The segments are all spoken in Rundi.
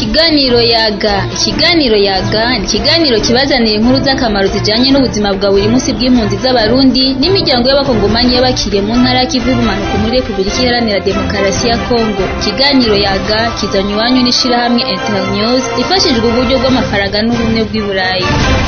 Ikiganiro yaga ikiganiro yaga ni ikiganiro kibazanira inkuru z'akamaro zijanye n'ubuzima bwa buri munsi bw'impunzi z'abarundi n'imiryango y'abakongomanyi y'abakiriye mu ntara y'ikivu y'ubumanuko muri Repubulika Iharanira Demokarasi ya Kongo ikiganiro yaga kizanywe iwanyu n'ishirahamwe Internews rifashijwe uburyo bw'amafaranga n'ubumwe bw'i Burayi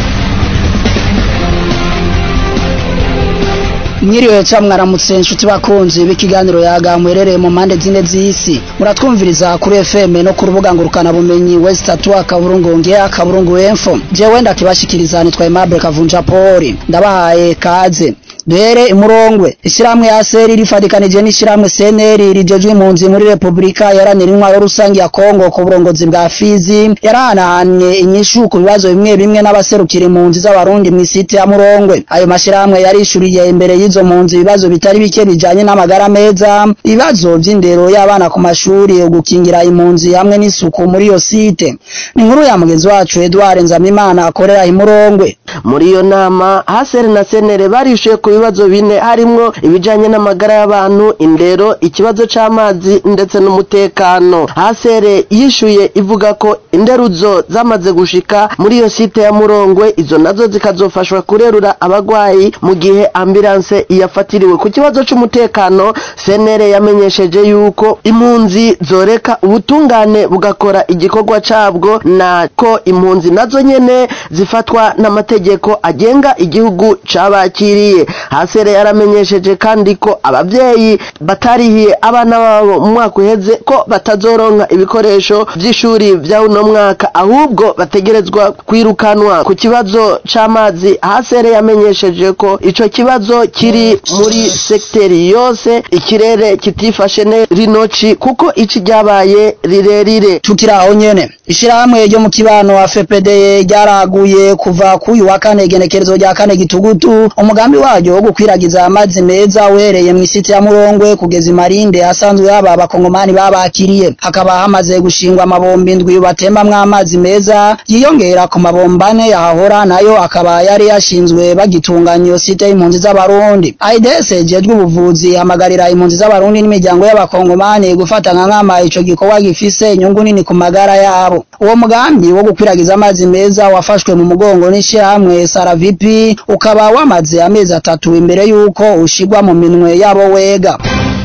mwiriwe ca mwaramutse nshuti bakunzi b'ikiganiro yaga mwerereye mu mpande zine z'isi muratwumviriza kuri FM no ku rubuga ngurukana bumenyi West Atwa kaburungu ngea kaburungu info jewe ndakibashikiriza nitwa Aimable Kavunja Poli ndabahaye kaze duhere imurongwe ishiramwe ya seri rifadikanije n'ishiramwe seneri rijejwe impunzi muri Republika yaranira intwaro rusangi ya Kongo ku burongozi bwa Fizi yarahanahanye inyishu ku bibazo bimwe bimwe n'abaserukira impunzi z'abarundi mu isite ya Murongwe ayo mashiramwe yarishuriye imbere y'izo mpunzi ibibazo bitari bike bijanye n'amagara meza ibibazo vy'indero y'abana ku mashuri gukingira impunzi hamwe n'isuku muri iyo site ni inkuru ya mugenzi wacu Edouard Nzamimana akorera imurongwe muri iyo nama hasere na senere barishuye ku bibazo bine harimwo ibijanye n'amagara y'abantu indero ikibazo c'amazi ndetse n'umutekano hasere yishuye ivuga ko interuzo zamaze gushika muri iyo site ya murongwe izo nazo zikazofashwa kurerura abagwayi mu gihe ambulance yafatiriwe ku kibazo c'umutekano senere yamenyesheje yuko impunzi zoreka ubutungane bugakora igikorwa cabwo na ko impunzi nazo nyene zifatwa n'amategeko agenga igihugu cabakiriye hasere yaramenyesheje kandi ko abavyeyi batarihiye abana babo mu mwaka uheze ko batazoronka ibikoresho vy'ishuri vya uno mwaka ahubwo bategerezwa kwirukanwa ku kibazo c'amazi hasere yamenyesheje ko ico kibazo kiri muri sekteri yose ikirere kitifashe ne rinoci kuko ici ryabaye rirerire tukiraho nyene ishirahamwe ryo mu kibano wa FPD ryaraguye kuva kuyu wa kane igenekerezo rya kane gitugutu umugambi waryo wo gukwiragiza amazi meza uhereye mu isiti ya Murongwe kugeza imarinde asanzwe haba abakongomani babakiriye hakaba hamaze gushingwa amabombi indwi batembamwo amazi meza yiyongera ku mabomba ane yahahora nayo akaba yari yashinzwe bagitunganya iyo site y'impunzi z'abarundi AIDS jejwe ubuvuzi hamagarira impunzi z'abarundi n'imiryango y'abakongomani gufata nka nkama ico gikorwa gifise inyungu nini ku magara yabo uwo mugambi wo gukwiragiza amazi meza wafashwe mu mugongo n'ishirahamwe Saravipi ukaba wamaze amezi atatu imbere yuko ushigwa mu minwe yabo wega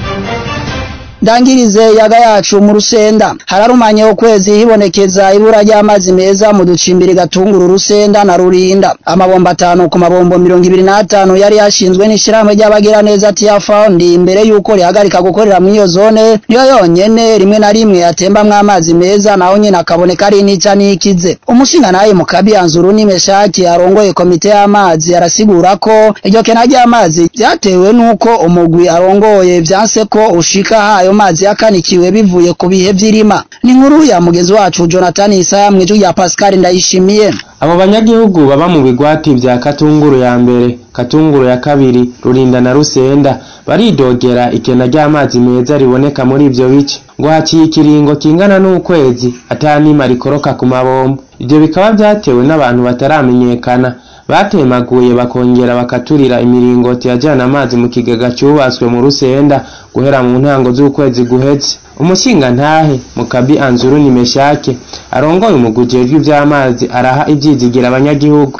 ndangirize yaga yacu mu rusenda hararumanye ukwezi hibonekeza ibura ry'amazi meza mu ducimbiri gatunguru rusenda na rurinda amabomba atanu ku mabombo mirongo ibiri n'atanu yari yashinzwe n'ishirahamwe ry'abagira neza tia found imbere yuko rihagarika gukorera muri iyo zone niyo yonyene rimwe na rimwe atembamwo amazi meza naho nyene akaboneka ari nica n'ikize umushinga naye mu kabiyanzuru n'imeshaki arongoye komite y'amazi arasigura ko iryo kena ry'amazi vyatewe n'uko umugwi arongoye vyanse ko ushika hayo ayo mazi yakanikiwe bivuye ku bihe vy'irima ni inkuru ya mugenzi wacu Jonathan Isaya mwijwi rya Pascal Ndayishimiye abo banyagihugu baba mu bigwati vya Katunguru ya mbere Katunguru ya kabiri Rurinda na Rusenda baridogera ikena ry'amazi meza riboneka muri ivyo bice ngo haciye ikiringo kingana n'ukwezi atanima rikoroka ku mabombo ivyo bikaba vyatewe n'abantu bataramenyekana batemaguye bakongera bakaturira imiringoti yajana amazi mu kigega cyubatswe mu rusenda guhera mu ntango z'ukwezi guheze umushinga ntahe mukabi anzuru ni meshake arongoye umugujejwe ivy'amazi araha ivyizigira abanyagihugu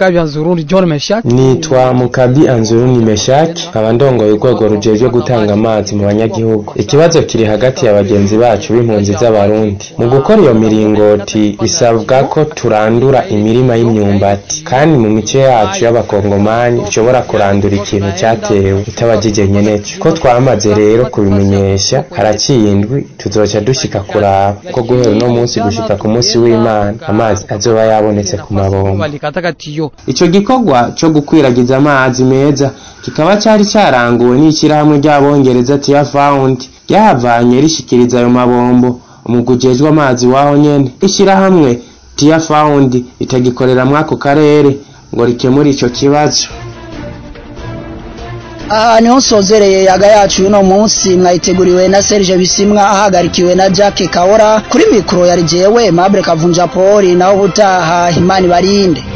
nitwa mukabi anzuru ni meshake nkaba ndongoye urwego rujejwe gutanga amazi mu banyagihugu ikibazo kiri hagati ya bagenzi bacu b'impunzi z'abarundi mu gukora iyo miringoti bisabwa ko turandura imirima y'imyumbati kandi mu mice yacu y'abakongomani ishobora kurandura ikintu cyatewe itabajije nyeneco ko twamaze rero kubimenyesha haraciye indwi tuzoca dushika kuraba ko guhera uno munsi gushika ku munsi w'imana amazi azoba yabonetse ku mabombo ico gikorwa co gukwiragiza amazi meza kikaba cari caranguwe n'ishirahamwe ry'abongereza tia found ryahavanye rishikiriza ayo mabombo umugwi ujejwe amazi waho nyene ishirahamwe tia found itagikorera mwako karere ngo rikemure ico kibazo aha niho nsozereye yaga yacu uno munsi mwayiteguriwe na Serge Bisimwa ahagarikiwe na Jack Kaora kuri mikro yari jewe Mabure Kavunja Poli naho butaha Imani barinde